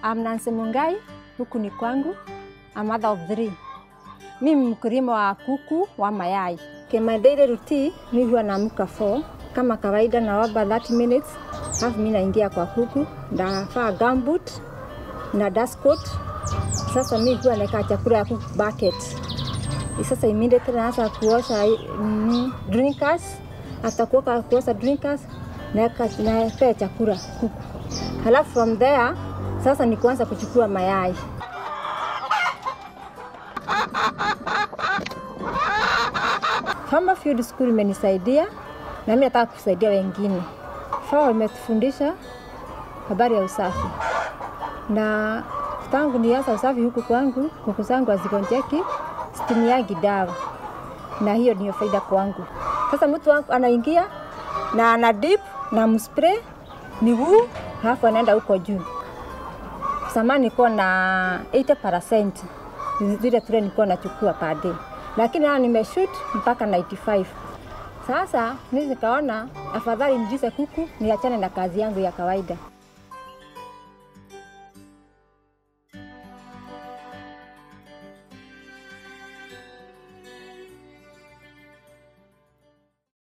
I'm Nancy Mungai, huku ni kwangu. I'm mother of three. Mimi mkulima wa kuku wa mayai. Okay, my daily routine, mi huwa naamka 4 kama kawaida, naomba 30 minutes, alafu mi naingia kwa kuku, ndavaa gumboot na dust coat. Sasa mi huwa naeka chakula ya kuku bucket. Sasa immediately naanza kuosha mm, drinkers. After kuoka kuosha drinkers, naeka napea chakula kuku. Halafu from there sasa ni kuanza kuchukua mayai. Farmer Field School imenisaidia na mimi nataka kusaidia wengine. FAO imetufundisha habari ya usafi, na tangu nianza usafi huku kwangu, kuku zangu hazigonjeki, situmiagi dawa, na hiyo ndio faida kwangu. Sasa mtu wangu anaingia na ana dip na mspray miguu, halafu anaenda huko juu. Zamani nilikuwa na 80% zile tule nilikuwa nachukua per day, lakini haya nimeshoot mpaka 95. Sasa mimi nikaona afadhali nijize kuku niachane na kazi yangu ya kawaida.